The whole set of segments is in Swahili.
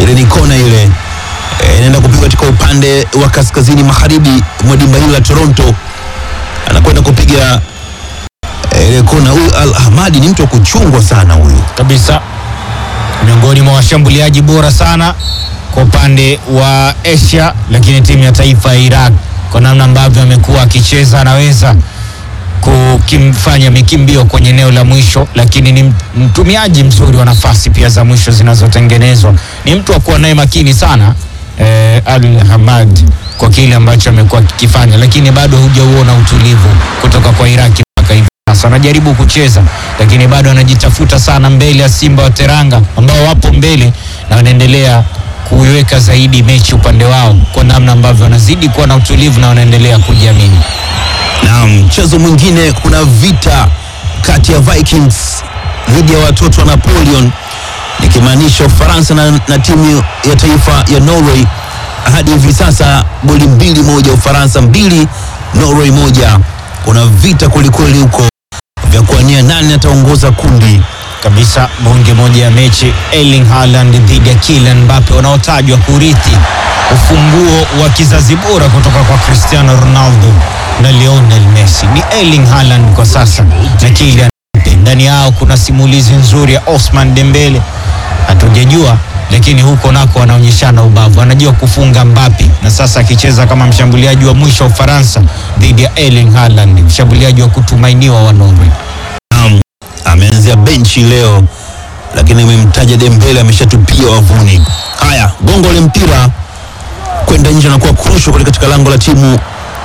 ile ni kona ile Eh, inaenda kupigwa katika upande wa kaskazini magharibi mwa dimba hili la Toronto. Anakwenda kupiga eh, ile kona. Huyu Al Ahmadi ni mtu wa kuchungwa sana huyu. kabisa, miongoni mwa washambuliaji bora sana kwa upande wa Asia, lakini timu ya taifa ya Iraq kwa namna ambavyo amekuwa akicheza anaweza kukimfanya mikimbio kwenye eneo la mwisho, lakini ni mtumiaji mzuri wa nafasi pia za mwisho zinazotengenezwa. Ni mtu wa kuwa naye makini sana eh, Al Hamad kwa kile ambacho amekuwa akikifanya, lakini bado hujauona utulivu kutoka kwa Iraki mpaka hivi sasa. Anajaribu kucheza, lakini bado anajitafuta sana mbele ya Simba wa Teranga ambao wapo mbele na wanaendelea kuiweka zaidi mechi upande wao kwa namna ambavyo wanazidi kuwa na utulivu na wanaendelea kujiamini. Na mchezo mwingine, kuna vita kati ya Vikings dhidi ya watoto wa Napoleon, nikimaanisha Ufaransa na, na timu ya taifa ya Norway. Hadi hivi sasa goli mbili moja, Ufaransa mbili, Norway moja. Kuna vita kwelikweli huko vya kuania nani ataongoza kundi. kabisa bonge moja ya mechi Erling Haaland dhidi ya Kylian Mbappe wanaotajwa kurithi ufunguo wa kizazi bora kutoka kwa Cristiano Ronaldo na Lionel Messi. Ni Erling Haaland kwa sasa na Kylian Mbappe. Ndani yao kuna simulizi nzuri ya Osman Dembele, hatujajua lakini huko nako wanaonyeshana ubavu, anajua kufunga Mbappe, na sasa akicheza kama mshambuliaji wa mwisho wa Ufaransa dhidi ya Erling Haaland, mshambuliaji wa kutumainiwa wa Norway. Naam, ameanzia benchi leo, lakini umemtaja Dembele ameshatupia wavuni. Haya, gongo le mpira kwenda nje na kuwa kurusho kule katika lango la timu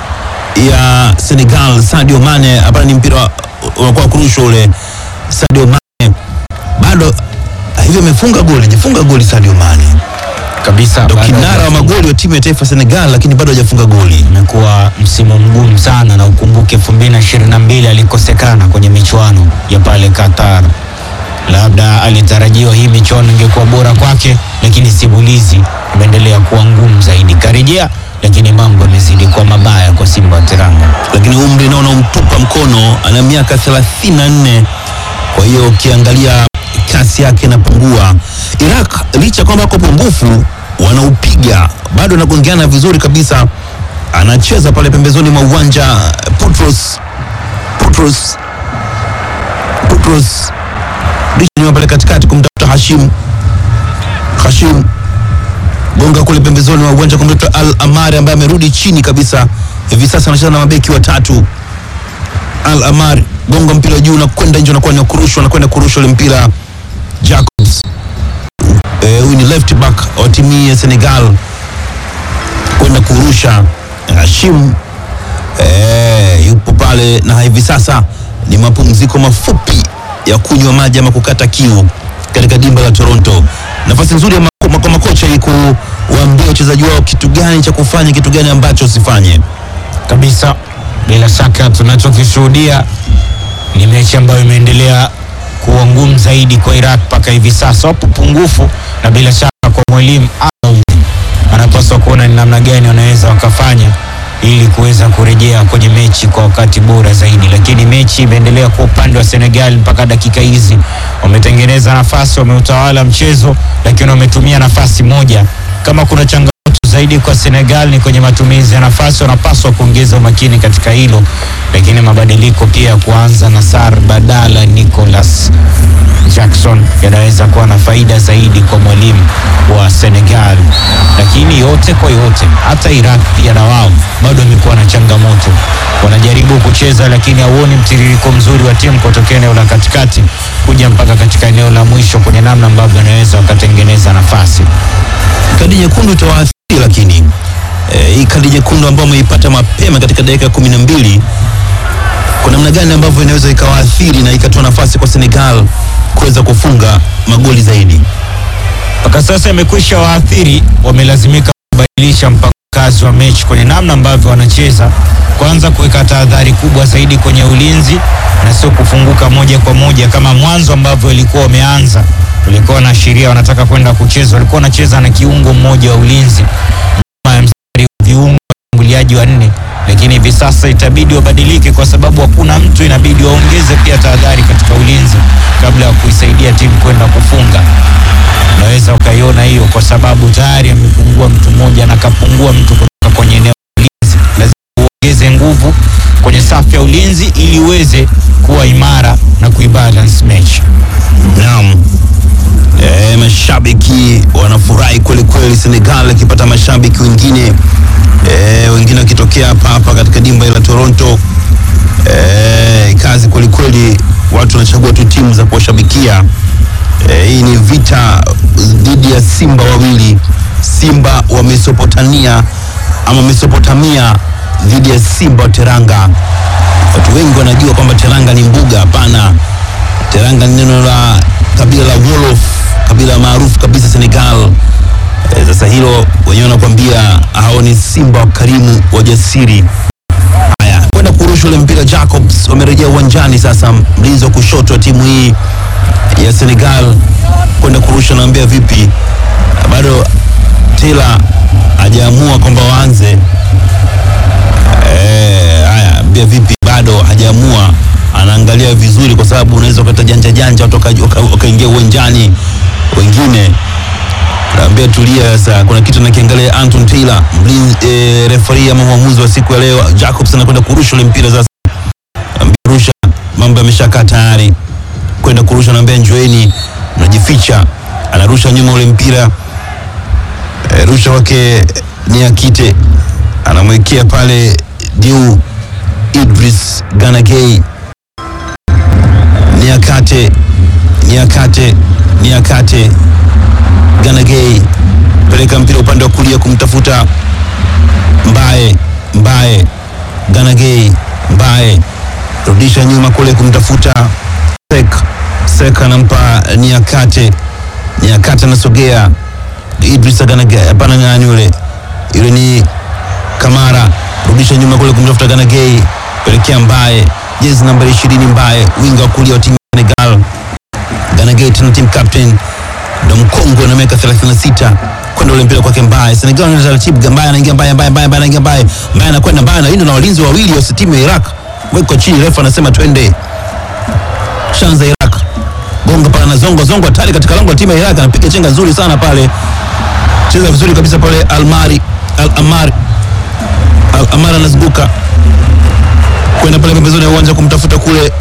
ya Senegal. Sadio Mane, hapana, ni mpira unakuwa kurusho ule. Sadio Mane bado hivyo amefunga goli, hajafunga goli Sadio Mane, kabisa ndo baada ya kinara wa magoli wa timu ya taifa Senegal, lakini bado hajafunga goli. imekuwa msimu mgumu sana, na ukumbuke 2022 alikosekana kwenye michuano ya pale Qatar. Labda alitarajiwa hii michuano ingekuwa bora kwake, lakini simulizi imeendelea kuwa ngumu zaidi. Karejea, lakini mambo yamezidi kuwa mabaya kwa Simba wa Teranga. lakini umri nao unamtupa mkono, ana miaka 34. Kwa hiyo ukiangalia kasi yake inapungua. Iraq licha kwamba wako pungufu, wanaupiga bado, anagongeana vizuri kabisa, anacheza pale pembezoni mwa uwanja. Putros Putros Putros Dishi pale katikati kumtafuta Hashim Hashim gonga kule pembezoni mwa uwanja kumtafuta Al Amari ambaye amerudi chini kabisa hivi sasa anacheza na mabeki watatu. Al Amar gonga mpira juu na kwenda nje, unakuwa ni kurushwa, anakwenda kurusha ule mpira. Jacobs eh, huyu ni left back wa timu ya Senegal kwenda kurusha. Hashim eh, yupo pale na hivi sasa ni mapumziko mafupi ya kunywa maji ama kukata kiu katika dimba la Toronto. Nafasi nzuri ya mako- kwa makocha ili kuwaambia wachezaji wao kitu gani cha kufanya, kitu gani ambacho usifanye. kabisa. Bila shaka tunachokishuhudia ni mechi ambayo imeendelea kuwa ngumu zaidi kwa Iraq mpaka hivi sasa, wapo pungufu, na bila shaka kwa mwalimu Arnold anapaswa kuona ni namna gani wanaweza wakafanya ili kuweza kurejea kwenye mechi kwa wakati bora zaidi, lakini mechi imeendelea kwa upande wa Senegal mpaka dakika hizi. Wametengeneza nafasi, wameutawala mchezo, lakini wametumia nafasi moja. Kama kuna changamoto zaidi kwa Senegal ni kwenye matumizi ya nafasi, wanapaswa kuongeza umakini katika hilo, lakini mabadiliko pia ya kuanza na Sar badala Nicolas Jackson yanaweza kuwa na faida zaidi kwa mwalimu wa Senegal, lakini yote kwa yote, hata Iraq pia na wao bado wamekuwa na changamoto. Wanajaribu kucheza, lakini hauoni mtiririko mzuri wa timu kutokea eneo la katikati kuja mpaka katika eneo la mwisho, kwenye namna ambavyo wanaweza wakatengeneza nafasi. kadi nyekundu itawaathiri, lakini eh, hii kadi nyekundu ambayo wameipata mapema katika dakika ya kumi na mbili kwa namna gani ambavyo inaweza ikawaathiri na ikatoa nafasi kwa Senegal kuweza kufunga magoli zaidi. mpaka sasa imekwisha waathiri, wamelazimika kubadilisha mpango kazi wa mechi kwenye namna ambavyo wanacheza, kwanza kuweka tahadhari kubwa zaidi kwenye ulinzi na sio kufunguka moja kwa moja kama mwanzo ambavyo walikuwa wameanza. Walikuwa wanaashiria wanataka kwenda kucheza, walikuwa wanacheza na kiungo mmoja wa ulinzi nyuma ya mstari wa viungo washambuliaji wanne, lakini hivi sasa itabidi wabadilike kwa sababu hakuna mtu, inabidi waongeze pia tahadhari katika ulinzi kabla ya kuisaidia timu kwenda kufunga unaweza ukaiona hiyo, kwa sababu tayari amepungua mtu mmoja na kapungua mtu kutoka kwenye eneo la ulinzi. Lazima uongeze nguvu kwenye safu ya ulinzi ili uweze kuwa imara na kuibalance mechi. Naam. E, mashabiki wanafurahi kweli kweli, Senegal akipata mashabiki wengine e, wengine wakitokea hapa hapa katika dimba la Toronto. E, kazi kweli kweli, watu wanachagua tu timu za kuwashabikia. E, hii ni vita dhidi ya simba wawili, simba wa Mesopotamia ama Mesopotamia dhidi ya simba wa Teranga. Watu wengi wanajua kwamba Teranga ni mbuga. Hapana, Teranga ni neno la kabila la Wolof, kabila maarufu kabisa Senegal. E, sasa hilo wenyewe wanakuambia hao ni simba wakarimu wajasiri. Haya, kwenda kurusha ule mpira, Jacobs wamerejea uwanjani sasa. Mlinzi wa kushoto wa timu hii ya Senegal kwenda kurusha, naambia vipi, bado Taylor hajaamua kwamba waanze. Eh, haya mbia vipi, bado hajaamua, anaangalia vizuri, kwa sababu unaweza ukata janja janja watu waka- waka- wakaingia uwanjani wengine. Naambia tulia sasa, kuna kitu nakiangalia. Anton Taylor mlinzi, eh, referee ama mwamuzi wa siku ya leo, Jacobs anakwenda kurusha ule mpira sasa. Naambia rusha, mambo yameshakaa tayari, kwenda kurusha, naambia njoeni, mnajificha. Anarusha nyuma ule mpira eh, rusha wake ni Akite anamwekea pale Diu Idris Ganagay Niakate Niakate Niakate Ganagay peleka mpira upande wa kulia kumtafuta Mbaye Mbaye Ganagay Mbaye rudisha nyuma kule kumtafuta Sek Sek anampa Niakate Niakate anasogea Idris Ganagay hapana nani yule yule ni Kamara rudisha nyuma kule kumtafuta Ganagay, pelekea Mbaye, jezi nambari ishirini Mbaye, winga wa kulia wa timu ya Senegal. Ganagay tena team captain, ndo mkongwe na miaka 36 kwenda ule mpira kwake Mbaye. Senegal na taratibu, Mbaye anaingia, Mbaye Mbaye Mbaye Mbaye anaingia, Mbaye Mbaye anakwenda, Mbaye na na walinzi wawili wa timu ya Iraq weko chini, refa anasema twende. Shanza Iraq gonga pale na zongo zongo, hatari katika lango la timu ya Iraq, anapiga chenga nzuri sana pale, cheza vizuri kabisa pale Almari Al Amari Al Amara anazunguka kwenda pale pembezoni ya uwanja kumtafuta kule,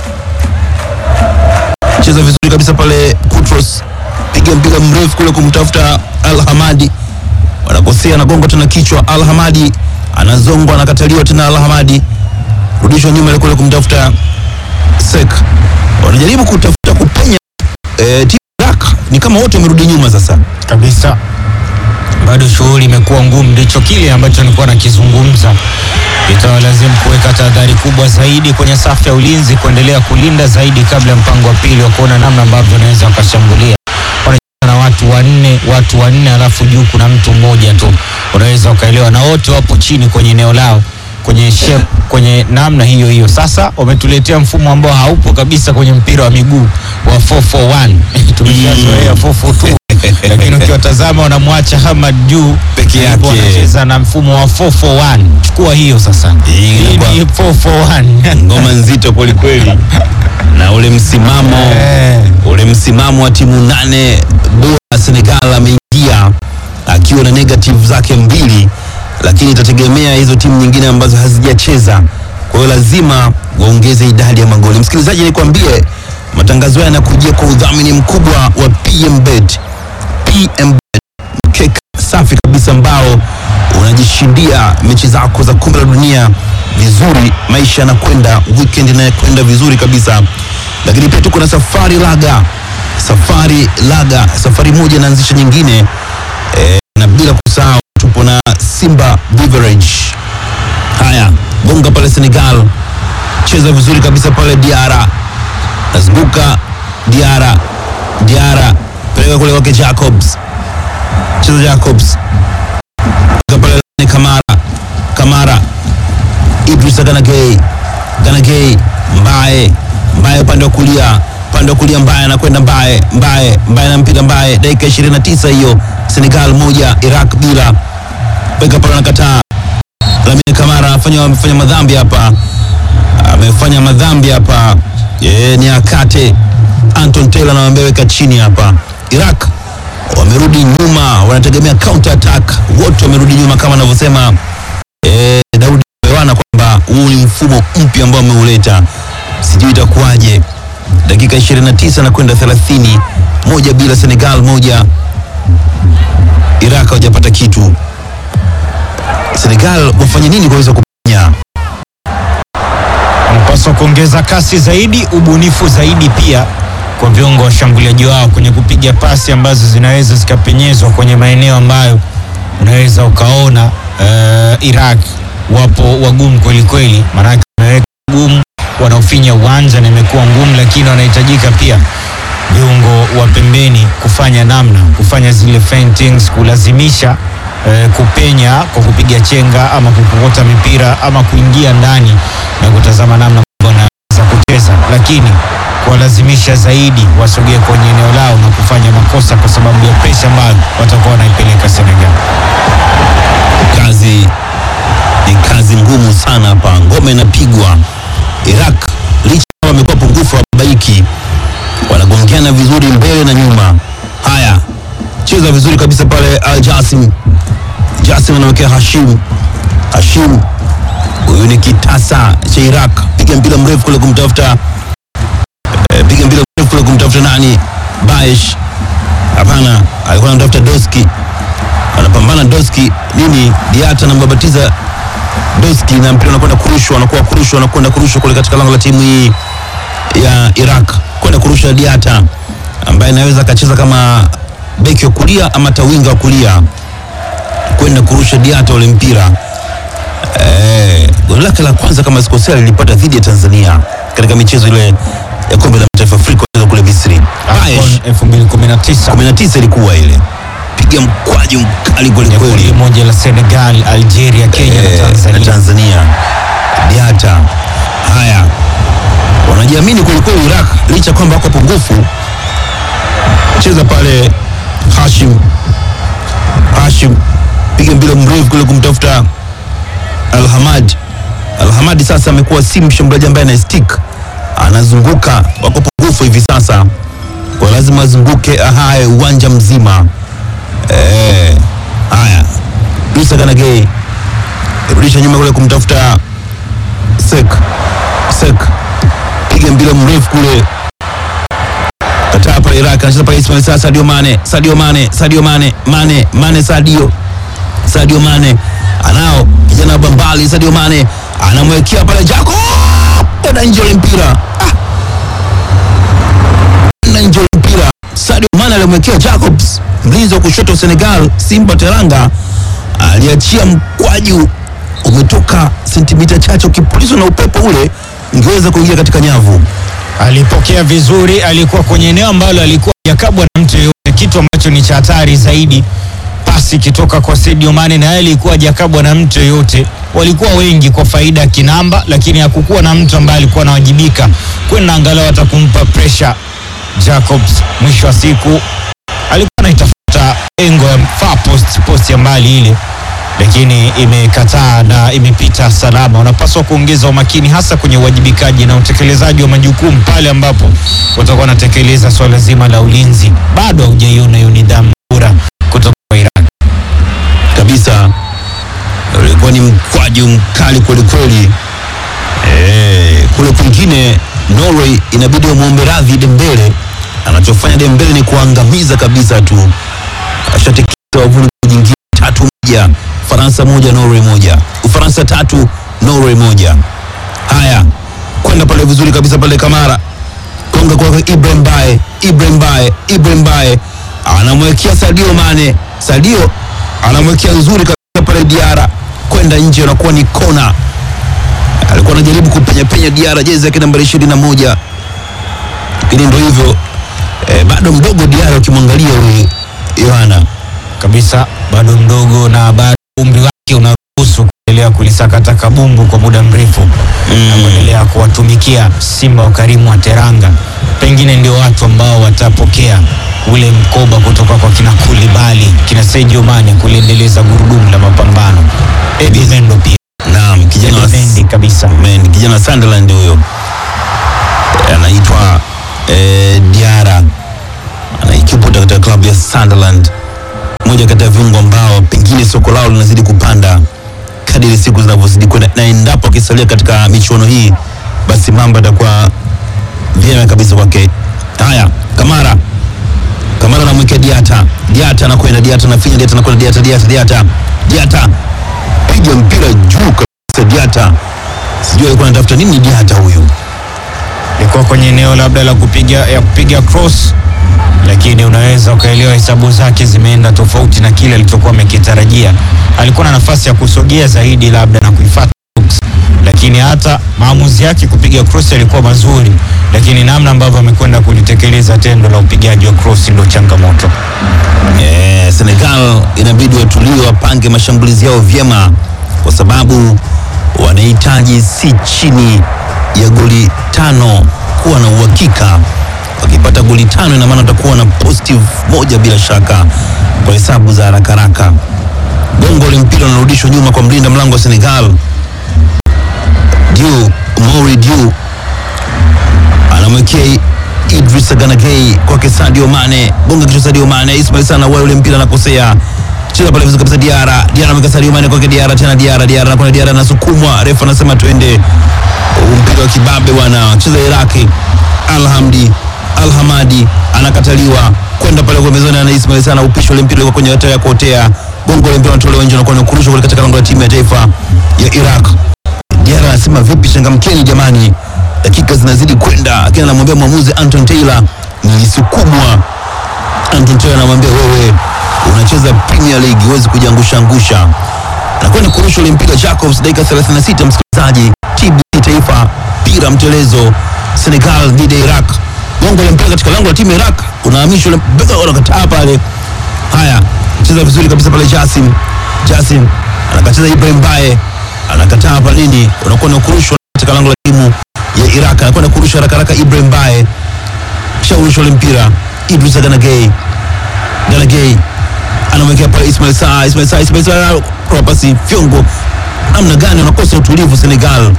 cheza vizuri kabisa pale Kutros, piga mpira mrefu kule kumtafuta Al Hamadi, wanakosea, anagonga tena kichwa. Al Hamadi anazongwa, anakataliwa tena. Al Hamadi rudishwa nyuma ile kule kumtafuta Sek, wanajaribu kutafuta kupenya eh, timu ya Iraq ni kama wote wamerudi nyuma sasa. kabisa bado shughuli imekuwa ngumu, ndicho kile ambacho nilikuwa nakizungumza. Itawalazimu kuweka tahadhari kubwa zaidi kwenye safu ya ulinzi, kuendelea kulinda zaidi kabla ya mpango wa pili wa kuona namna ambavyo wanaweza wakashambulia. Wanacheza na watu wanne, watu wanne, alafu juu kuna mtu mmoja tu, unaweza ukaelewa, na wote wapo chini kwenye eneo lao kwenye shape, kwenye namna hiyo hiyo. Sasa wametuletea mfumo ambao haupo kabisa kwenye mpira wa miguu wa 441 tumeshazoea 442 lakini ukiwatazama wanamwacha Hamad juu Peke yake. wanacheza na mfumo wa 441. Chukua hiyo sasa, Hii hii inakuwa- ni 441 ngoma nzito kwelikweli na ule msimamo Eh. ule msimamo wa timu nane bora Senegal ameingia akiwa na negative zake mbili, lakini itategemea hizo timu nyingine ambazo hazijacheza. Kwa hiyo lazima waongeze idadi ya magoli. Msikilizaji, nikwambie matangazo haya yanakujia kwa udhamini mkubwa wa PMBet. PMBet mkeka safi kabisa ambao unajishindia mechi zako za kombe la dunia vizuri, maisha yanakwenda, weekend inakwenda vizuri kabisa. Lakini pia tuko na safari laga, safari laga, safari moja inaanzisha nyingine e, na bila kusahau tupo na Simba Beverage. Haya, gonga pale Senegal, cheza vizuri kabisa pale Diara, nazunguka Diara, Diara peleka kule kwake Jacobs, cheza Jacobs Gonga pale ni Kamara, Kamara, Idrisa Ganagay, Ganagay, Mbaye, Mbaye upande wa kulia, upande wa kulia Mbaye anakwenda Mbaye, Mbaye, Mbaye anampiga Mbaye, dakika 29 hiyo, Senegal moja, Iraq bila. Weka pale anakataa. Lamine Kamara anafanya amefanya madhambi hapa, amefanya madhambi hapa. E, ni akate Anton Taylor anamwambia weka chini hapa. Iraq wamerudi nyuma, wanategemea counter attack. Wote wamerudi nyuma kama anavyosema eh, Daudi Bewana kwamba huu ni mfumo mpya ambao ameuleta, sijui itakuwaje. Dakika 29 na kwenda 30, moja bila Senegal, moja Iraq hawajapata kitu. Senegal wafanye nini kuweza kupenya? wanapaswa kuongeza kasi zaidi, ubunifu zaidi pia kwa viungo washambuliaji wao kwenye kupiga pasi ambazo zinaweza zikapenyezwa kwenye maeneo ambayo unaweza ukaona uh, Iraq wapo wagumu kweli kweli, maanake wameweka gumu, wanaofinya uwanja na imekuwa ngumu, lakini wanahitajika pia viungo wa pembeni kufanya namna kufanya zile feintings, kulazimisha eh, kupenya kwa kupiga chenga ama kukokota mipira ama kuingia ndani na kutazama namna wanaweza kucheza, lakini kuwalazimisha zaidi wasogee kwenye eneo lao na kufanya makosa kwa sababu ya presha ambayo watakuwa wanaipeleka Senegal. Kazi ni kazi ngumu sana hapa, ngome inapigwa. Iraq licha kama wamekuwa pungufu wa baiki, wanagongeana vizuri mbele na nyuma. Haya, cheza vizuri kabisa pale Al Jasim. Jasim anawekea Hashim. Hashim huyu ni kitasa cha Iraq, piga mpira mrefu kule kumtafuta eh, piga mpira mrefu kule kumtafuta nani? Baesh. Hapana, alikuwa anamtafuta Doski anapambana Doski nini, Diata anambabatiza Doski na mpira unakwenda kurushwa, anakuwa kurushwa, anakwenda kurushwa kule katika lango la timu hii ya Iraq, kwenda kurusha Diata ambaye anaweza akacheza kama beki wa kulia ama tawinga wa kulia, kwenda kurusha Diata ule mpira eh, goli lake la kwanza kama sikosea lilipata dhidi ya Tanzania katika michezo ile ya kombe la mataifa Afrika kule Misri. Baesh, AFCON 2019 19 ilikuwa ile, piga mkwaju mkali kweli ya kundi kweli moja la Senegal, Algeria, Kenya na Eh, Tanzania. na Tanzania. Diata haya wanajiamini kwelikweli Iraq, licha kwamba wako pungufu. Cheza pale Hashim, Hashim piga mpira mrefu kule kumtafuta Alhamad. Alhamadi sasa amekuwa si mshambuliaji ambaye ana stick, anazunguka. Wako pungufu hivi sasa, kwa lazima azunguke ahaye uwanja mzima. Eh, haya Musa Kanagei rudisha nyuma kule kumtafuta Sek. Sek piga mpira mrefu kule, kataa pale Iraq, anacheza pale Ismail sasa, Sadio Mane, Sadio Mane, Sadio Mane, Mane, Mane, Sadio, Sadio Mane anao kijana wa Bambali, Sadio Mane anamwekea pale Jaco, kwenda nje ule mpira ah! kwenda nje ule mpira. Sadio Mane alimwekea Jacobs, mlinzi wa kushoto wa Senegal, Simba Teranga aliachia mkwaju umetoka sentimita chache, ukipulizwa na upepo ule ungeweza kuingia katika nyavu. alipokea vizuri, alikuwa kwenye eneo ambalo alikuwa hajakabwa na mtu yeyote, kitu ambacho ni cha hatari zaidi. Pasi ikitoka kwa Sadio Mane na yeye alikuwa hajakabwa na mtu yeyote. Walikuwa wengi kwa faida ya kinamba, lakini hakukuwa na mtu ambaye alikuwa anawajibika kwenda angalau hata kumpa pressure Jacobs. Mwisho wa siku alikuwa anaitafuta engo ya far post, post ya mbali ile lakini imekataa na imepita salama. Wanapaswa kuongeza umakini hasa kwenye uwajibikaji na utekelezaji wa majukumu pale ambapo watakuwa wanatekeleza swala zima la ulinzi. Bado haujaiona hiyo nidhamu bora kutoka kwa Iran. kabisa ulikuwa ni mkwaju mkali kwelikweli. Eh, kule kwingine Norway inabidi wamwombe radhi Dembele. Anachofanya Dembele ni kuangamiza kabisa tu, ashatikisa wavuni jingine tatu moja, Ufaransa moja Norway moja, Ufaransa tatu Norway moja. Haya, kwenda pale vizuri kabisa pale Kamara konga kwa Ibrahim Bae, Ibrahim Bae, Ibrahim Bae anamwekea Sadio Mane, Sadio anamwekea nzuri kabisa pale Diara kwenda nje, anakuwa ni kona. Alikuwa anajaribu kupenya penya Diara, jezi yake nambari ishirini na moja, lakini ndio hivyo eh, bado mdogo Diara, ukimwangalia huyu Yohana kabisa, bado mdogo na bado umri wake unaruhusu kuendelea kulisakata kabumbu kwa muda mrefu na kuendelea kuwatumikia Simba wa Karimu wa Teranga. Pengine ndio watu ambao watapokea ule mkoba kutoka kwa kina Kulibali, kina Sadio Mane kuliendeleza gurudumu la mapambano. Eddie Mendo pia naam, kijana wa Mendy kabisa. Man, kijana wa Sunderland huyo Eh, anaitwa eh, Diara anaiki supporter katika klabu ya Sunderland, moja kati ya viungo ambao pengine soko lao linazidi kupanda kadiri siku zinavyozidi kwenda, na endapo akisalia katika michuano hii, basi mambo yatakuwa vyema kabisa kwake. Haya, Kamara Kamara anamwekea Diata, Diata anakwenda, Diata anafinya, Diata anakwenda, Diata, Diata, Diata, Diata piga mpira juu kabisa, Diata sijui alikuwa anatafuta nini Diata huyu. ilikuwa kwenye eneo labda la kupiga ya kupiga cross, lakini unaweza ukaelewa hesabu zake zimeenda tofauti na kile alichokuwa amekitarajia. Alikuwa na nafasi ya kusogea zaidi labda na kuifuata box, lakini hata maamuzi yake kupiga cross yalikuwa mazuri, lakini namna ambavyo amekwenda kulitekeleza tendo la upigaji wa cross ndio changamoto. Eh, Senegal inabidi watulie, wapange mashambulizi yao vyema, kwa sababu wanahitaji si chini ya goli tano kuwa na uhakika. Wakipata goli tano, ina maana watakuwa na positive moja bila shaka, kwa hesabu za haraka haraka. Gongo ule mpira unarudishwa nyuma kwa mlinda mlango wa Senegal, Diu Mori Diu anamwekea Idris Ganagay kwake Sadio Mane, gonga kichwa Sadio Mane, Ismail sana wale ule mpira anakosea, cheza pale vizuri kabisa Diara, Diara ameweka Sadio Mane kwake Diara, tena Diara, Diara anakwenda Diara, anasukumwa, refa anasema twende. Huu mpira wa kibabe bwana, cheza Iraki, Alhamdi Alhamadi anakataliwa kwenda pale kwa mezani, na Ismail sana upisho ule mpira ulikuwa kwenye hatari ya kuotea, gongo ule mpira unatolewa nje na kuwa kurushwa kule katika lango la timu ya taifa ya Iraq. Diara anasema vipi, changamkeni jamani, dakika zinazidi kwenda, lakini anamwambia mwamuzi Anton Taylor, nilisukumwa. Anton Taylor anamwambia wewe unacheza Premier League, huwezi kujiangusha angusha. Anakwenda kurusha ule mpira Jacobs, dakika 36, msikilizaji, TBC Taifa, mpira mtelezo, Senegal dhidi ya Iraq. Gongo la mpira katika lango la timu ya Iraq, unahamishwa ule mpira, unakataa pale. Haya, cheza vizuri kabisa pale Jasim. Jasim anakacheza Ibrahim Bae anakataa hapa nini, unakuwa na kurushwa katika lango la timu ya Iraq, anakwenda kurusha haraka haraka. Ibrahim Bae shaurusha ule mpira, Idris Ganagay, Ganagay anamwekea pale Ismail Saa, Ismail Saa, Ismail Saa kwa pasi fyongo. Namna gani wanakosa utulivu Senegal?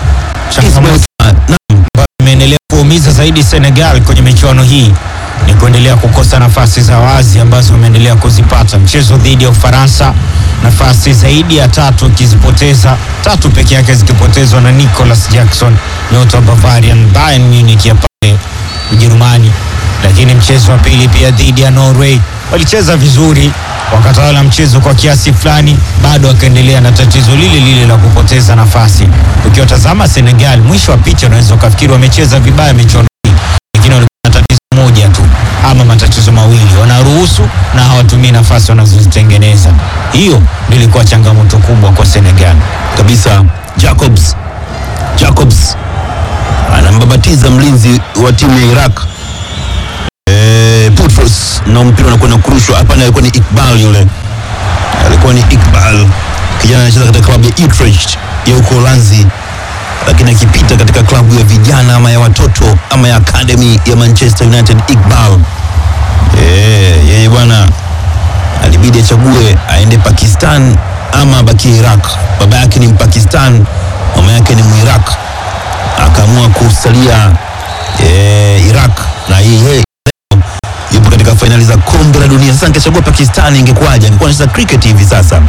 Ismail Saa, naam, ambayo imeendelea kuumiza zaidi Senegal kwenye michuano hii ni kuendelea kukosa nafasi za wazi ambazo wameendelea kuzipata. Mchezo dhidi ya Ufaransa, nafasi zaidi ya tatu ikizipoteza, tatu peke yake zikipotezwa na Nicolas Jackson, nyota wa Bavarian Bayern Munich ya pale Ujerumani. Lakini mchezo wa pili pia dhidi ya Norway walicheza vizuri, wakatawala mchezo kwa kiasi fulani, bado wakaendelea na tatizo lile lile la kupoteza nafasi. Ukiwatazama Senegal, mwisho wa picha unaweza ukafikiri wamecheza vibaya michuano hii, lakini walikuwa na tatizo moja tu ama matatizo mawili, wanaruhusu na hawatumii nafasi wanazozitengeneza. Hiyo ndio ilikuwa changamoto kubwa kwa Senegal. kabisa. Jacobs, Jacobs anambabatiza mlinzi wa timu ya Iraq eh, Putros na mpira unakwenda kurushwa. Hapana, alikuwa ni Iqbal yule, alikuwa ni Iqbal, kijana anacheza katika klabu ya Utrecht ya huko Uholanzi, lakini akipita katika klabu ya vijana ama ya watoto ama ya academy ya Manchester United. Iqbal eh, yeye bwana alibidi achague aende Pakistan ama abakie Iraq. Baba yake ni Mpakistan, mama yake ni Muiraq, akaamua kusalia eh, Iraq na yeye yupo katika fainali za kombe la dunia. Sasa angechagua Pakistan ingekuwaje? Angekuwa anacheza cricket hivi sasa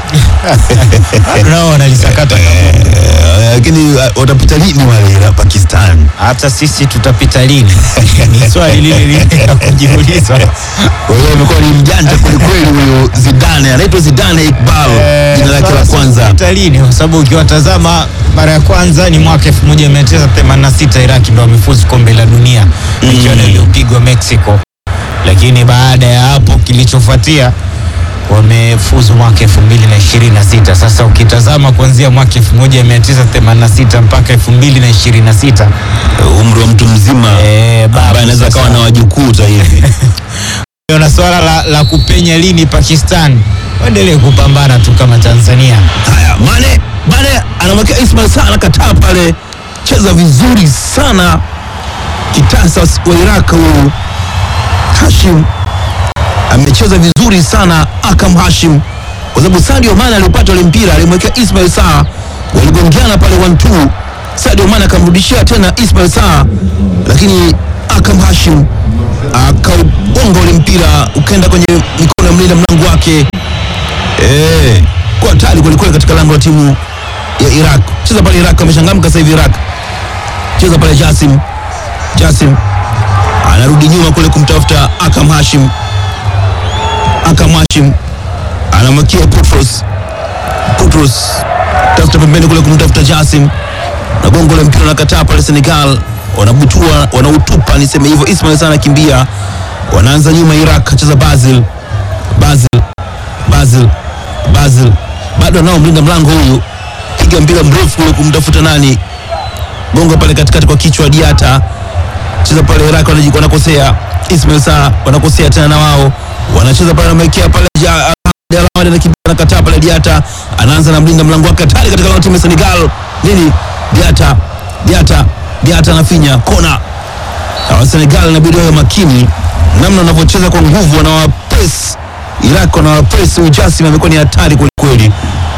Nao wanalisakata kabumbu. Eh, lakini uh, watapita lini wale la Pakistan? hata sisi tutapita lini? ni swali lile lile la kujiuliza. Kwa hiyo amekuwa ni mjanja kwelikweli huyu Zidane, anaitwa Zidane Iqbal jina lake la Sasa kwanza. tutapita lini? Kwa sababu ukiwatazama mara ya kwanza ni mwaka 1986 Iraki ndo wamefuzu kombe la dunia michuano iliyopigwa Mexico, lakini baada ya hapo kilichofuatia wamefuzu mwaka 2026. Sasa ukitazama kuanzia mwaka 1986 mpaka 2026 Umri wa mtu mzima Eh, babu ambaye anaweza sasa. kawa na wajukuu hata hivi. na swala la, la kupenya lini Pakistan, waendelee kupambana tu kama Tanzania. Haya, Mane Mane anamwekea Ismail Saa anakataa pale, cheza vizuri sana kitasa wa Iraq huyu Hashim amecheza vizuri sana Akam Hashim, kwa sababu Sadio Mane alipata ule mpira alimwekea Ismail Saa, waligongeana pale 1-2. Sadio Mane akamrudishia tena Ismail Saa, lakini Akam Hashim akaugonga ule mpira ukaenda kwenye mikono ya mlinda mlango wake eh, kwa hatari kwelikweli katika lango la timu ya Iraq. Cheza pale Iraq, ameshangamka sasa hivi Iraq. Cheza pale Jasim, Jasim anarudi nyuma kule kumtafuta Akam Hashim, Akam Hashim anamwakia Putros, Putros tafuta pembeni kule kumtafuta Jasim na gongo la mpira unakataa pale Senegal, wanabutua wanautupa, niseme hivyo. Ismail sana kimbia, wanaanza nyuma Iraq, acheza Basil, Basil, Basil, Basil, bado anao mlinda mlango huyu, piga mpira mrefu kule kumtafuta nani, gongo pale katikati kwa kichwa Diata, cheza pale Iraq, wanaji- wanakosea Ismail Saa wanakosea tena na wao wanacheza pale, wamekea pale ja, Alawadi anakimbia anakataa pale Diata anaanza na mlinda mlango wake hatari katika lango la timu ya Senegal. Nini? Diata, Diata, Diata anafinya kona. Na wa Senegal inabidi wawe makini namna wanavyocheza kwa nguvu, wanawapress Iraq, wanawapress Ujasim, amekuwa ni hatari kweli kweli.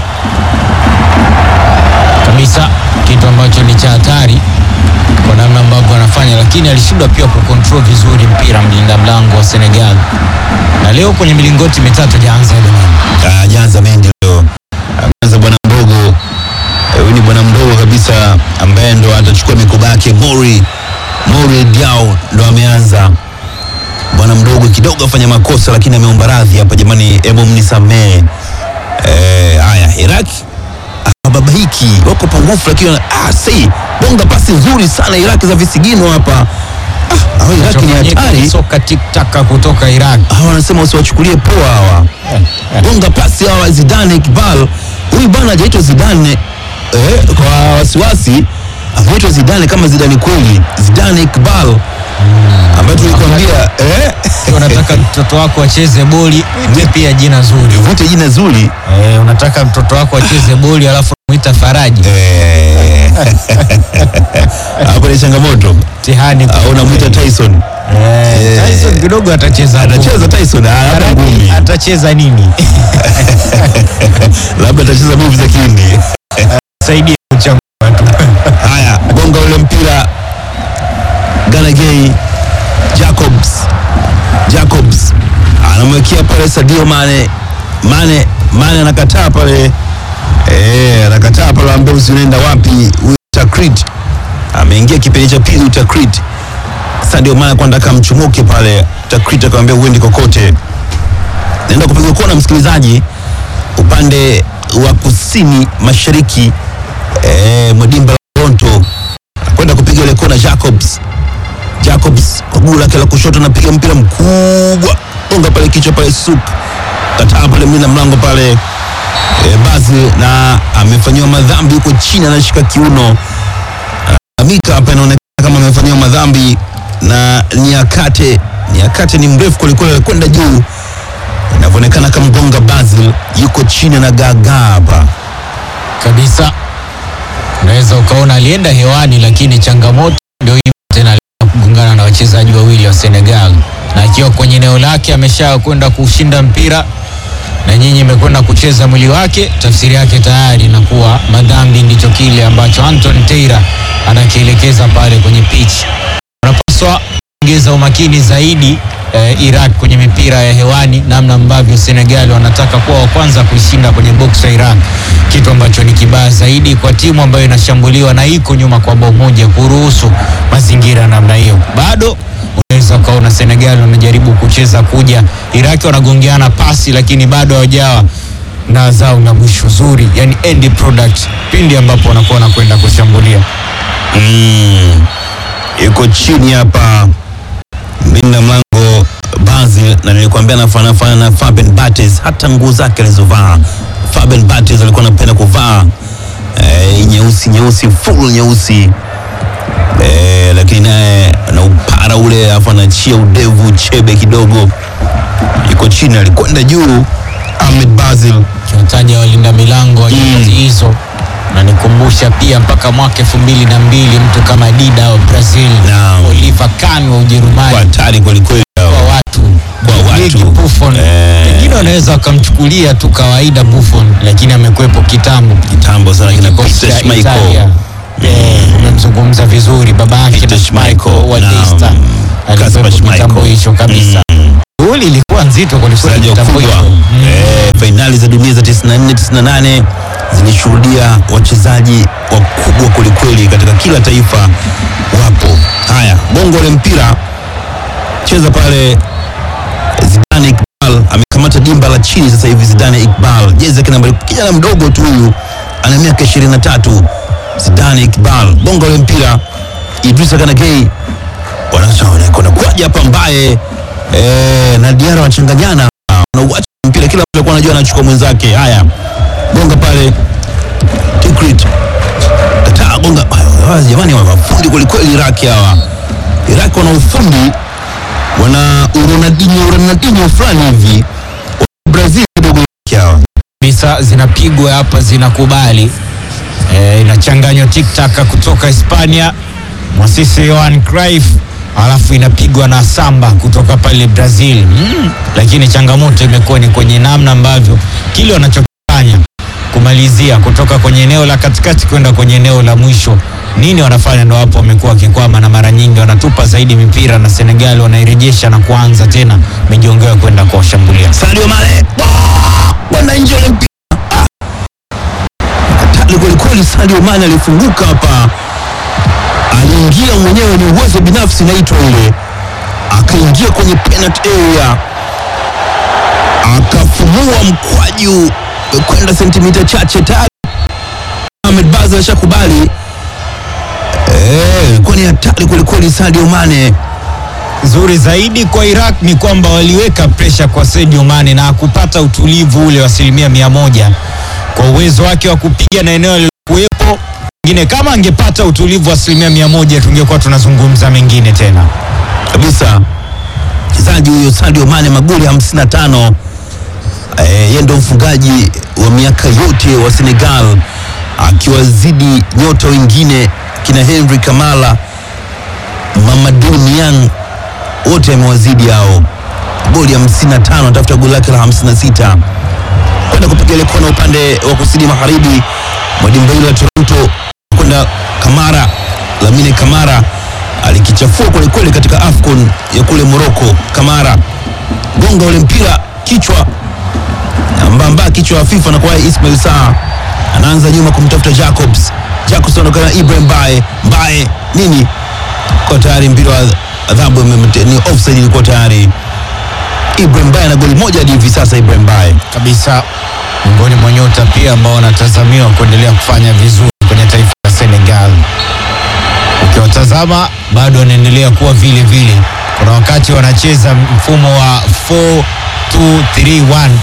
kabisa, kitu ambacho ni cha hatari kwa namna ambavyo anafanya, lakini alishindwa pia kucontrol vizuri mpira mlinda mlango wa Senegal, na leo kwenye milingoti mitatu hajaanza Edemani. Ah, Janza Mendy leo ameanza bwana mdogo Eh, huyu ni bwana mdogo kabisa ambaye ndo atachukua mikoba yake. Mori Mori Diao ndo ameanza bwana mdogo, kidogo afanya makosa, lakini ameomba radhi hapa. Jamani, hebu mnisamee. Eh, haya Iraq hababaiki, wako pungufu, lakini wana- ah, si bonga pasi nzuri sana Iraq za visigino hapa. Ah, hao Iraq ni Kinachofanyika hatari ni soka tiktaka kutoka Iraq. hawa wanasema usiwachukulie poa hawa gonga pasi hawa Zidane Iqbal huyu bwana hajaitwa Zidane eh, kwa wasiwasi ameitwa Zidane kama Zidane kweli Zidane Iqbal ambaye tulikwambia eh, Ukiwa unataka mtoto wako acheze boli, mwite pia jina zuri. vute jina zuri Eh, unataka mtoto wako acheze boli alafu mwita Faraji. eh, hapo ni changamoto Mtihani. au unamwita Tyson Eh, Tyson kidogo atacheza. atacheza Tyson ah, hapa Faraji ngumi atacheza nini? labda atacheza movie za Kihindi Saidia kuchambua tu. Haya, gonga ule mpira Ganagay Jacobs Jacobs anamwekea pale Sadio Mane Mane Mane anakataa pale eh, anakataa pale, ambaye usienda wapi huyu Takrit ameingia kipindi cha pili Takrit Sadio Mane kwa ndaka mchumuke pale Takrit akamwambia uendi kokote naenda kupiga kona msikilizaji upande wa kusini mashariki eh, mwa dimba la Toronto kwenda kupiga ile kona Jacobs Jacobs kwa guu lake la kushoto anapiga mpira mkubwa gonga pale kichwa pale suk kataa pale mlinda mlango pale e, Bazi na amefanyiwa madhambi huko chini anashika kiuno Amika hapa inaonekana kama amefanyiwa madhambi na Niakate Niakate ni mrefu kwelikweli kwenda juu inavyoonekana kama mgonga Basil yuko chini na gagaa hapa kabisa. Unaweza ukaona alienda hewani, lakini changamoto ndio hiyo tena, alienda kugongana na wachezaji wawili wa Senegal, na akiwa kwenye eneo lake amesha kwenda kushinda mpira na nyinyi imekwenda kucheza mwili wake, tafsiri yake tayari inakuwa madhambi. Ndicho kile ambacho Anton Teira anakielekeza pale kwenye pitch. Wanapaswa kuongeza umakini zaidi eh, Iraq kwenye mipira ya hewani, namna ambavyo Senegal wanataka kuwa wa kwanza kuishinda kwenye box ya Iraq, kitu ambacho ni kibaya zaidi kwa timu ambayo inashambuliwa na iko nyuma kwa bao moja, kuruhusu mazingira namna hiyo. Bado unaweza ukaona Senegal wanajaribu kucheza kuja, Iraq wanagongeana pasi, lakini bado hawajawa na zao la mwisho zuri, yani end product, pindi ambapo wanakuwa wanakwenda kushambulia. Mm. Yuko chini hapa mlinda mlango Basil, na nilikwambia anafanana fanana na Fabian Barthez, hata nguo zake alizovaa. Fabian Barthez alikuwa anapenda kuvaa eh, nyeusi nyeusi full nyeusi eh, lakini naye na upara ule, alafu anachia udevu chebe kidogo. Yuko chini, alikwenda juu Ahmed Basil kiwataja walinda milango wa nyakati hizo na nikumbusha pia mpaka mwaka elfu mbili na mbili mtu kama Dida wa Brazil, Naam. Oliver Kahn wa kwa Ujerumani, hatari kwelikweli hao. kwa watu Kwa watu. Diego Buffon Eh. wengine wanaweza wakamchukulia tu kawaida Buffon, lakini amekwepo kitambo kitambo sana kina kikosi Peter cha Schmeichel. Italia. Eh, umemzungumza vizuri baba yake Peter na Schmeichel wa Schmeichel, naam. Leicester. alikuwepo Kasper kitambo Schmeichel. hicho kabisa. Shughuli ilikuwa nzito kwelikweli Mchezaji wa kitambo kubwa hicho. eh, fainali za dunia za 94 98 zilishuhudia wachezaji wakubwa kwelikweli katika kila taifa wapo. Haya, bongo ule mpira cheza pale. Zidane Iqbal amekamata dimba la chini sasa hivi. Zidane Iqbal jezi yake nambari, kijana mdogo tu huyu, ana miaka 23. Zidane Iqbal bongo ule mpira, Idrissa Gana Gueye wanaona kuna kwaja hapa mbaye eh, na Diarra wanachanganyana, wanauacha mpira, kila mtu alikuwa anajua anachukua mwenzake. Haya, gonga pale Tikrit kataa gonga. Hawa jamani, wana mafundi kwelikweli. Iraki hawa, Iraki wana ufundi, wana uronadinho uronadinho fulani hivi. Brazil kidogo Iraki hawa kabisa zinapigwa hapa zinakubali e, inachanganywa tiktaka kutoka Hispania mwasisi Johan Cruyff alafu inapigwa na samba kutoka pale Brazil mm. Lakini changamoto imekuwa ni kwenye namna ambavyo kile wanachokifanya kumalizia kutoka kwenye eneo la katikati kwenda kwenye eneo la mwisho, nini wanafanya? Ndo hapo wamekuwa wakikwama, na mara nyingi wanatupa zaidi mipira na Senegal wanairejesha na kuanza tena mijongeo kwenda kuwashambulia. Sadio Mane Ah! kwenda nje ule mpira Ah! hatari kwelikweli. Sadio Mane alifunguka hapa, aliingia mwenyewe, ni uwezo binafsi naitwa ile, akaingia kwenye penalty area, akafumua mkwaju kwenda sentimita chache tayari. Ahmed Baza ashakubali eh, kwani hatari kwelikweli. Sadio Mane Nzuri zaidi kwa Iraq ni kwamba waliweka presha kwa Sadio Mane na hakupata utulivu ule wa asilimia mia moja kwa uwezo wake wa kupiga na eneo alilokuwepo. Pengine kama angepata utulivu wa asilimia mia moja tungekuwa tunazungumza mengine tena. kabisa mchezaji huyo Sadio Mane magoli 55. Eh, yeye ndo mfungaji wa miaka yote wa Senegal akiwazidi nyota wengine kina Henry Kamala, Mamadou Niang, wote amewazidi hao goli 55, anatafuta goli lake la 56 kwenda kupiga ile kona upande wa kusini magharibi mwa dimba hilo la Toronto kwenda Kamara, Lamine Kamara alikichafua kweli kweli katika AFCON ya kule Morocco. Kamara gonga ule mpira kichwa mbamba, kichwa hafifu na kwa Ismail Saa anaanza nyuma kumtafuta Jacobs. Jacobs anaonekana na Ibrahim Mbaye. Mbaye nini kwa tayari mpira wa adhabu imemte- ni offside, ilikuwa tayari. Ibrahim Mbaye na goli moja hadi hivi sasa. Ibrahim Mbaye Kabisa miongoni mwa nyota pia ambao wanatazamiwa kuendelea kufanya vizuri kwenye taifa la Senegal. Ukiwatazama bado wanaendelea kuwa vile vile. Kuna wakati wanacheza mfumo wa 4-2-3-1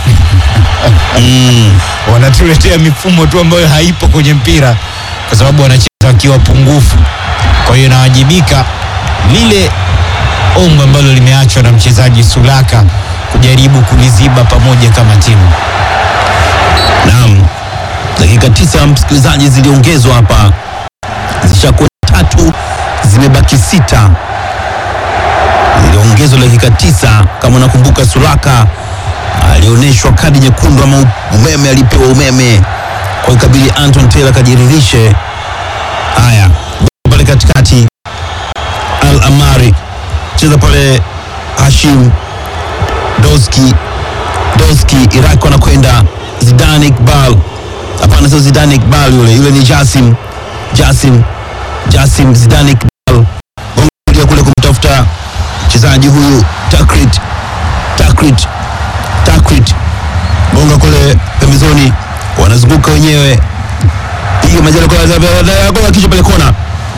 wanatuletea mifumo tu ambayo haipo kwenye mpira kwa sababu wanacheza wakiwa pungufu. Kwa hiyo inawajibika lile ombo ambalo limeachwa na mchezaji Sulaka kujaribu kuliziba pamoja kama timu. Naam, dakika tisa msikilizaji, ziliongezwa hapa, zishakuwa tatu, zimebaki sita. Ziliongezwa dakika tisa. Kama unakumbuka, Sulaka alionyeshwa kadi nyekundu ama umeme, alipewa umeme kwa ikabili Anton Taylor kajiridhishe. Haya, pale katikati Al Amari cheza pale, Hashim Doski Doski Iraq wanakwenda Zidane Iqbal. Hapana, sio Zidane Iqbal yule, yule ni Jasim Jasim Jasim Zidane Iqbal. Gonga kule kumtafuta mchezaji huyu Takrit Takrit Takrit, gonga kule pembezoni, wanazunguka wenyewe, piga majalo kwa gonga kichwa pale kona,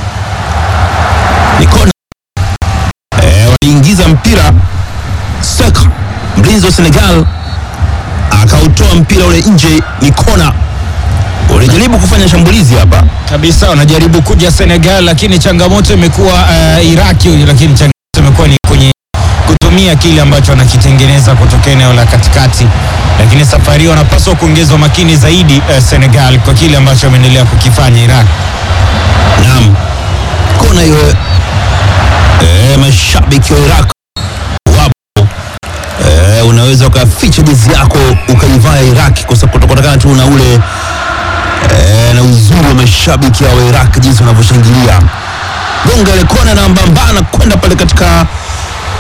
ni kona. Eh, waliingiza mpira Saka mlinzi wa Senegal akautoa mpira ule nje, ni kona. Walijaribu kufanya shambulizi hapa, kabisa wanajaribu kuja Senegal, lakini changamoto imekuwa uh, Iraki, lakini changamoto imekuwa ni kwenye kutumia kile ambacho wanakitengeneza kutoka eneo la katikati, lakini safari hii wanapaswa kuongezwa makini zaidi uh, Senegal kwa kile ambacho wameendelea kukifanya Iraq. naam, kona hiyo. Eh, mashabiki wa Iraq wapo. Eh, unaweza ukaficha jezi yako ukaivaa ya Iraq kwa sababu kutokana tu na ule eh, na uzuri wa mashabiki wa Iraq jinsi wanavyoshangilia. Gonga ile kona na mbambana kwenda pale katika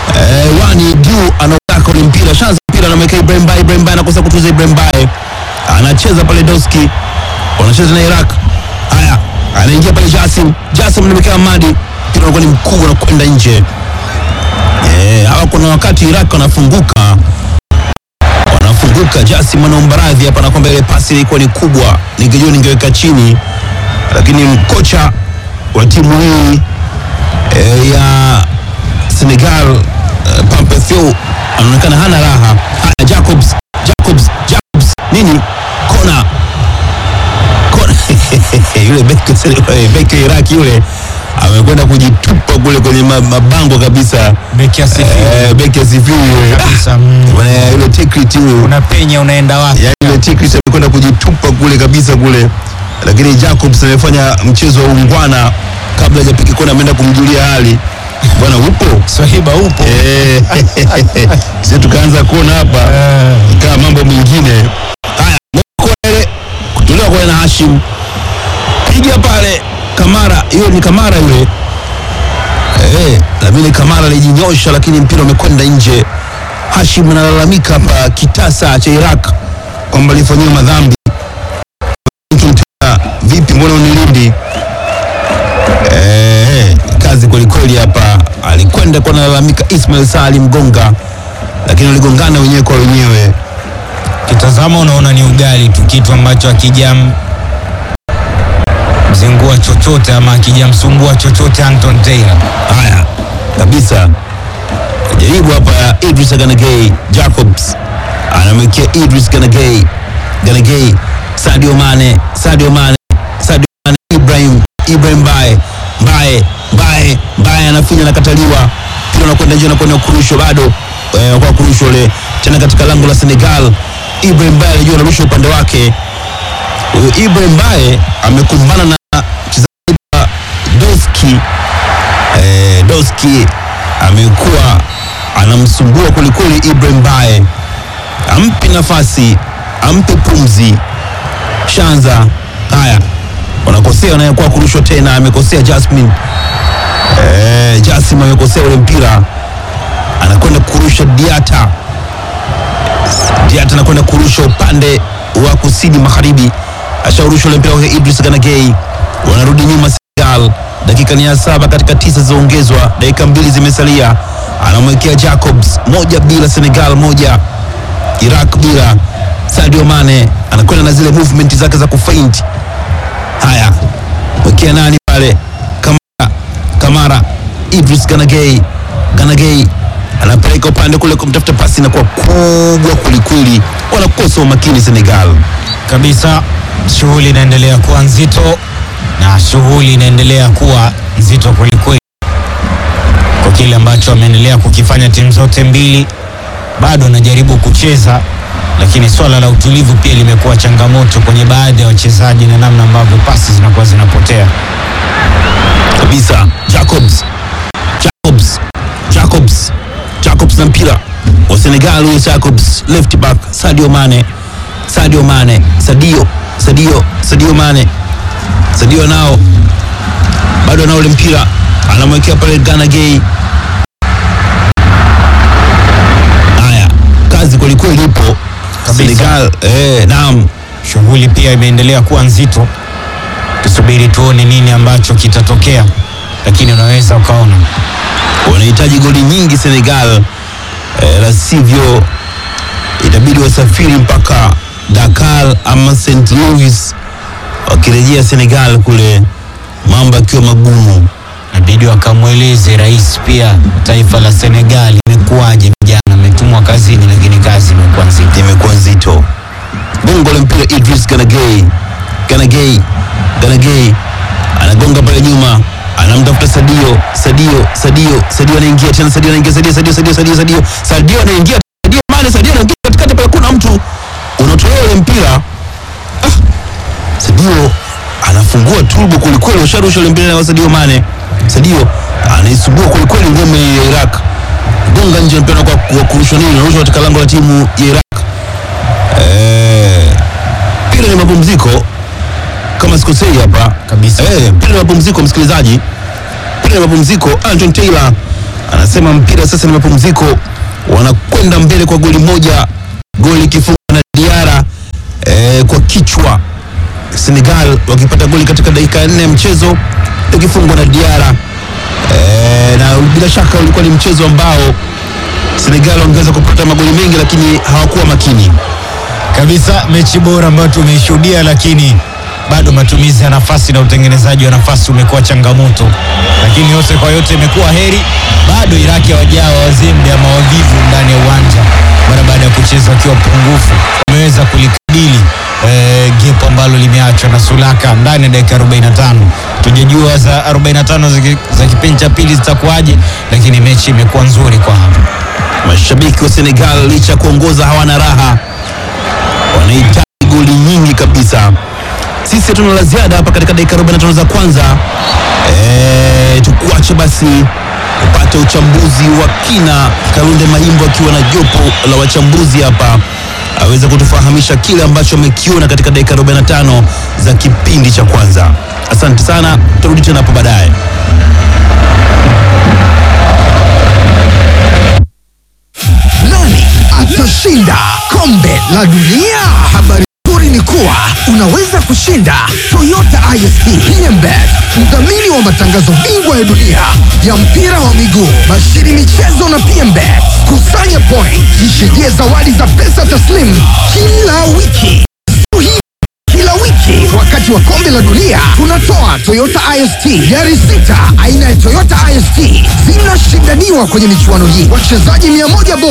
eh, wani juu anautaka ule mpira shanza mpira anamwekea Ibrahim Bae Ibrahim Bae anakosa kutuza Ibrahim Bae anacheza pale Doski wanacheza na Iraq haya anaingia pale Jasim Jasim anamwekea Madi mpira unakuwa ni mkubwa na kwenda nje eh, hawa kuna wakati Iraq wanafunguka wanafunguka Jasim anaomba radhi hapa na kwamba ile pasi ilikuwa ni kubwa ningejua ningeweka chini lakini kocha wa timu hii eh, ya Senegal eh, Pampethio anaonekana hana raha. Haya, Jacobs, Jacobs, Jacobs nini kona kona yule beki eh, beki wa Iraki yule amekwenda kujitupa kule kwenye ma- mabango kabisa. Beki asifiwe. Eh, beki asifiwe yule. Kabisa, mm. Ah, bwana, yule Tikrit yule Unapenya unaenda wapi? yani yule Tikrit amekwenda kujitupa kule kabisa kule, lakini Jacobs amefanya mchezo wa ungwana kabla hajapiga kona, ameenda kumjulia hali bwana, upo Swahiba upo. Eh, sisi tukaanza kuona hapa Eh, ikawa mambo mengine haya. Mokwele kutolewa kwa na Hashim, piga pale Kamara, hiyo ni Kamara yule eh, Lamine Kamara alijinyosha, lakini mpira umekwenda nje. Hashim analalamika hapa kitasa cha Iraq kwamba alifanyiwa madhambi. Mpira, Vipi, mbona unilindi? Eh, kazi kwelikweli hapa. Alikwenda kwa nalalamika Ismail Salim Gonga, lakini waligongana wenyewe kwa wenyewe. Kitazama unaona ni ugali tu, kitu ambacho akijam mzingua chochote ama akijamsumbua chochote Anton Taylor. Haya kabisa, jaribu hapa Idris Ganagay Jacobs anamwekea Idris Ganagay Ganagay, Sadio Mane, Sadio Mane, Sadio Mane, Ibrahim Ibrahim Bae Bae Bae Bae anafinya, anakataliwa, mpira unakwenda nje, unakwenda kurushwa bado eh, kwa kurushwa ule tena katika lango la Senegal. Ibrahim Bae alijua anarusha upande wake. Huyu Ibrahim Bae amekumbana na mchezaji wa Doski eh, Doski amekuwa anamsumbua kwelikweli Ibrahim Bae, ampe nafasi, ampe pumzi. Shanza haya, wanakosea wanayekuwa kurushwa tena, amekosea Jasmine eh, Jasim amekosea ule mpira, anakwenda kurusha Diata. Diata anakwenda kurusha upande wa kusini magharibi, ashaurusha ule mpira kwa Idris Ganagay, wanarudi nyuma Senegal. Dakika ni ya saba katika tisa zilizoongezwa, dakika mbili zimesalia. Anamwekea Jacobs, moja bila Senegal, moja Iraq bila. Sadio Mane anakwenda na zile movement zake za kufaint. Haya, wekea nani pale? Kamara, Kamara, Idris Ganagay, Ganagay anapeleka upande kule kumtafuta pasi, inakuwa kubwa kwelikweli, wanakosa umakini Senegal. kabisa. Shughuli inaendelea kuwa nzito na shughuli inaendelea kuwa nzito kwelikweli kwa kile ambacho ameendelea kukifanya timu zote mbili. Bado anajaribu kucheza, lakini swala la utulivu pia limekuwa changamoto kwenye baadhi ya wachezaji na namna ambavyo pasi zinakuwa zinapotea. kabisa Jacobs Jacobs Jacobs Jacobs na mpira wa Senegal huyo Jacobs left back Sadio Mane Sadio Mane Sadio Sadio Sadio Mane Sadio nao bado anao ule mpira anamwekea pale Gana Gay haya kazi kwelikweli ipo Kabisa. Senegal eh, naam Shughuli pia imeendelea kuwa nzito, tusubiri tuone nini ambacho kitatokea, lakini unaweza ukaona wanahitaji goli nyingi Senegal eh, la sivyo itabidi wasafiri mpaka Dakar ama St Louis wakirejea Senegal kule mambo yakiwa magumu. inabidi wakamweleze rais pia taifa la Senegal imekuwaje, vijana ametumwa kazini, lakini kazi imekuwa nzito. imekuwa nzito. Bongo la mpira Idris Ganagay, Ganagay, Ganagay anagonga pale nyuma, anamtafuta Sadio, Sadio, Sadio, Sadio anaingia tena, Sadio anaingia, Sadio, Sadio, Sadio, Sadio, Sadio, Sadio anaingia, Sadio Mane, Sadio anaingia katikati pale, kuna mtu unatolewa ule mpira ah, Sadio anafungua turbo kwelikweli, usharusha ule mpira na Sadio Mane, Sadio anaisumbua kwelikweli ngome ya Iraq, gonga nje mpira kwa kwa kurushwa nini, unarushwa katika lango la timu ya Iraq. Eh, mpira ni mapumziko kama sikosei hapa Kabisa. Eh, mpira ni mapumziko msikilizaji, mpira ni mapumziko. Anton Taylor anasema mpira sasa ni mapumziko, wanakwenda mbele kwa goli moja, goli ikifungwa na Diara eh, kwa kichwa. Senegal wakipata goli katika dakika ya nne ya mchezo ikifungwa na Diara eh, na bila shaka ulikuwa ni mchezo ambao Senegal wangeweza kupata magoli mengi, lakini hawakuwa makini. kabisa mechi bora ambayo tumeishuhudia, lakini bado matumizi ya nafasi na utengenezaji wa nafasi umekuwa changamoto, lakini yote kwa yote imekuwa heri. Bado Iraki hawajawa wazembe ama wavivu ndani ya uwanja mara baada ya kucheza wakiwa pungufu, wameweza kulikabili eh, gepo ambalo limeachwa na Sulaka ndani ya dakika 45. Tujajua za 45 za ki- za kipindi cha pili zitakuwaje, lakini mechi imekuwa nzuri kwa hapa. Mashabiki wa Senegal licha ya kuongoza hawana raha, wanahitaji goli nyingi kabisa. Sisi hatuna la ziada hapa katika dakika 45 za kwanza. E, tukuache basi upate uchambuzi wa kina. Kalunde Mahimbo akiwa na jopo la wachambuzi hapa aweze kutufahamisha kile ambacho amekiona katika dakika 45 za kipindi cha kwanza. Asante sana, tutarudi tena hapo baadaye. Nani atashinda kombe la dunia? Habari nzuri ni kuwa unaweza kushinda Toyota ISP PMBet, mdhamini wa matangazo bingwa ya dunia ya mpira wa miguu, bashiri michezo na PMBet. Kusanya point, jishindia zawadi za pesa taslimu kila wiki. Hii kila wiki wakati wa kombe la dunia tunatoa Toyota IST gari sita aina ya Toyota IST zinashindaniwa kwenye michuano hii. Wachezaji mia moja bora